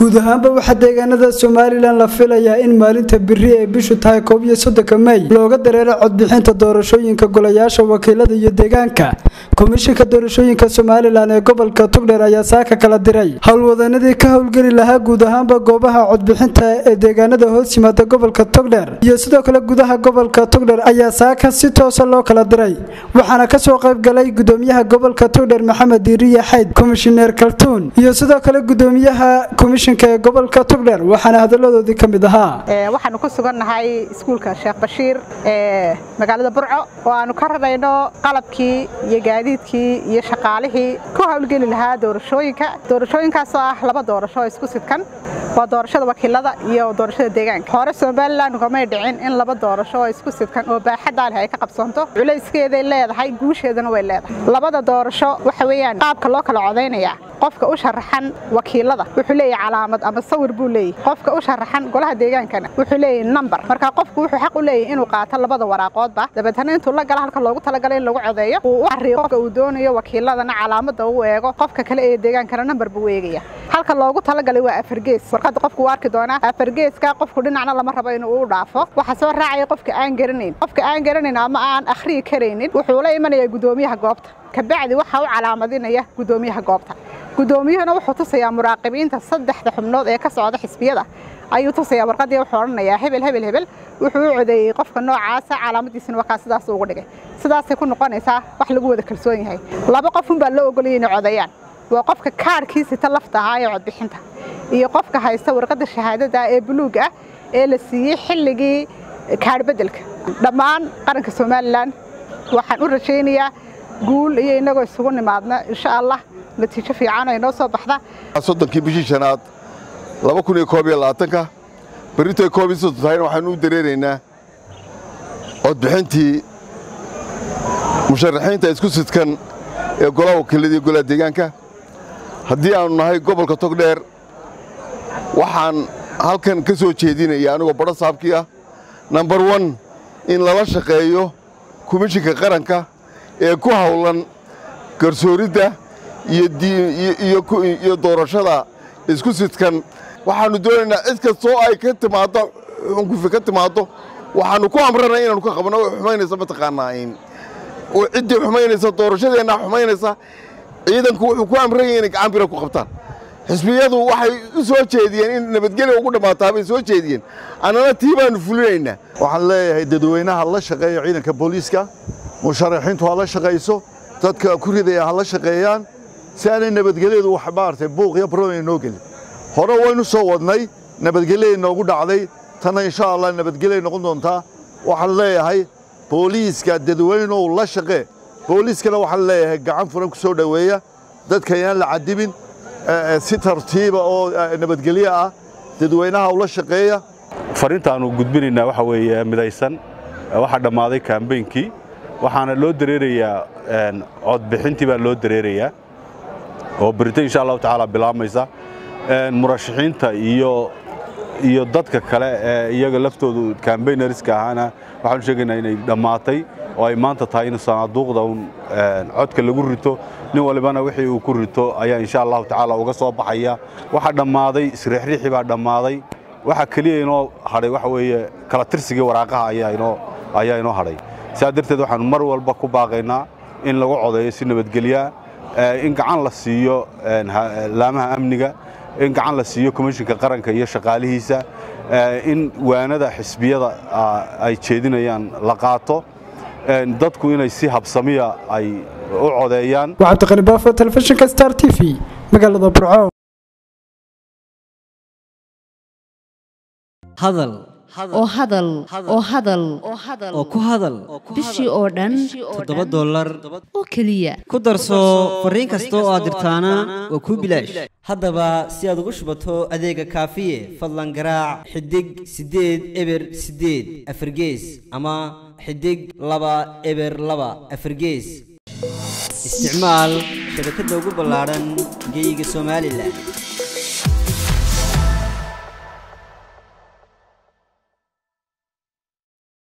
guud ahaanba waxaa deegaanada somalilan la filayaa in maalinta biri ee bishu tahay koob iyo soddonka mey looga dareero codbixinta doorashooyinka golayaasha wakiilada iyo deegaanka komishinka doorashooyinka somalilan ee gobolka tugdheer ayaa saaka kala diray howlwadanadii ka howlgeli lahaa guud ahaanba goobaha codbixinta ee deegaanada hoos yimaada gobolka togdheer iyo sidoo kale gudaha gobolka togdheer ayaa saaka si toosa loo kala diray waxaana kasoo qaybgalay gudoomiyaha gobolka togdheer maxamed diiriye xayd komishineer kaltuun iyo sidoo kale gudoomiyaha komishinka ee gobolka togdheer waxaana hadaladoodii ka mid ahaa waxaanu ku sugannahay iskuulka sheekh bashiir ee magaalada burco oo aanu ka rarayno qalabkii iyo gaadiidkii iyo shaqaalihii ku howlgeli lahaa doorashooyinka doorashooyinkaasoo ah laba doorasho oo isku sidkan waa doorashada wakiilada iyo doorashada deegaanka hore somalilan kamay dhicin in laba doorasho oo isku sidkan oo baaxaddaa leh ay ka qabsoonto culayskeeday leedahay guusheedana way leedahay labada doorasho waxa weeyaan qaabka loo kala codaynayaa qofka u sharaxan wakiilada wuxuu leeyahay calaamad ama sawir buu leeyahay qofka u sharaxan golaha deegaankana wuxuu leeyahay number marka qofku wuxuu xaq u leeyahay inuu qaato labada waraaqoodba dabeetana intuu la gala halka loogu talagalay in lagu codeeyo uu u xariiqo qofka uu doonayo wakiiladana calaamada uu eego qofka kale ee deegaankana number buu eegaya halka loogu talagalay waa afargees warqadda qofku uu arki doonaa afargeeska qofku dhinacna lama rabo inuu u dhaafo waxa soo raacaya qofka aan garanayn qofka aan garanayn ama aan akhriyi karaynin wuxuu la imanayaa gudoomiyaha goobta kabacdi waxa u calaamadinaya gudoomiyaha goobta gudoomiyuhuna wuxuu tusayaa muraaqibiinta saddexda xubnood ee ka socda xisbiyada ayuu tusayaa warqadii wuxuu odhanayaa hebel hebel hebel wuxuu u codeeyey qofka noocaasa calaamadiisina wakaa sidaas ugu dhigay sidaasay ku noqonaysaa wax lagu wada kalsoon yahay laba qofunbaa loo ogolayay inay codeeyaan waa qofka kaarhkiisita lafta ahaa ee codbixinta iyo qofka haysta warqadda shahaadada ee buluug ah ee la siiyey xilligii kaadh beddelka dhammaan qaranka somalilan waxaan u rajaynayaa guul iyo innagoo isugu nimaadna insha allah natiijo fiican oo inoo soo baxda soddonkii bishii shanaad laba kun iyo koob iyo labaatanka berritay koob iyo soddon tahayna waxaanu u dareeraynaa codbixintii musharaxiinta isku sidkan ee golaha wakiilada iyo golaha deegaanka haddii aannu nahay gobolka togdheer waxaan halkan ka soo jeedinaya anigoo badho saabkii ah nambar wan in lala shaqeeyo komishinka qaranka ee ku hawlan garsooridda iyo doorashada isku sidkan waxaannu doonaynaa cid kastoo ay ka timaaddo xunkufi ka timaaddo waxaannu ku amranay inaannu ka qabno xumaynaysa mataqaanaa ciddii xumaynaysa doorashadeenna xumaynaysa ciidanku wuxuu ku amranyay inay gacan bira ku qabtaan xisbiyadu waxay u soo jeediyeen in nabadgelya ugu dhammaataa bay soo jeediyeen annana tii baannu fulinaynaa waxaan leeyahay dadweynaha la shaqeeya ciidanka booliiska musharaxiintu ha la shaqayso dadka ku ridaya ha la shaqeeyaan si aanay nabadgelyadu wax maaragtay buuq iyo problem inoo gelin hore waynu soo wadnay nabadgelya inoogu dhacday tanna insha allah nabadgelya noqon doontaa waxaan leeyahay booliiska dadweynow la shaqee booliiskana waxaan leeyahay gacan furan ku soo dhoweeya dadka ayaan la cadibin si tartiiba oo nabadgelyo ah dadweynaha ula shaqeeya fariintaannu gudbinaynaa waxa weeye midaysan waxaa dhammaaday kaambeynkii waxaana loo dareerayaa codbixintii baa loo dareerayaa oo berito insha allahu tacaala bilaabmaysa murashaxiinta iyo iyo dadka kale ee iyaga laftoodu kambaynariska ahaana waxaanu sheegaynaa inay dhammaatay oo ay maanta tahay in sanaaduuqda un codka lagu rito nin walibana wixii uu ku rito ayaa insha allahu tacaala uga soo baxaya waxaa dhammaaday isriixriixii baa dhammaaday waxa keliya inoo hadhay waxa weeye kala tirsigii waraaqaha ayaa inoo hadhay sidaa darteed waxaanu mar walba ku baaqaynaa in lagu codeeyo si nabadgelyaa in gacan la siiyo laamaha amniga in gacan la siiyo komishinka qaranka iyo shaqaalihiisa in waanada xisbiyada ay jeedinayaan la qaato dadku inay si habsamiya ay u codeeyaan waa cabdiqani baafo telefishinka star t v magaalada burco hadal oo hadal oo hadal oo ku hadal bishii oo dhan toddoba dollar oo keliya ku darso fariin kasta oo aad dirtaana waa kuu bilaash haddaba si aad ugu shubato adeega kaafiye fadlan garaac xidig siddeed eber siddeed afargees ama xidig laba eber laba afargees isticmaal shabakadda ugu ballaadhan geyga somalilan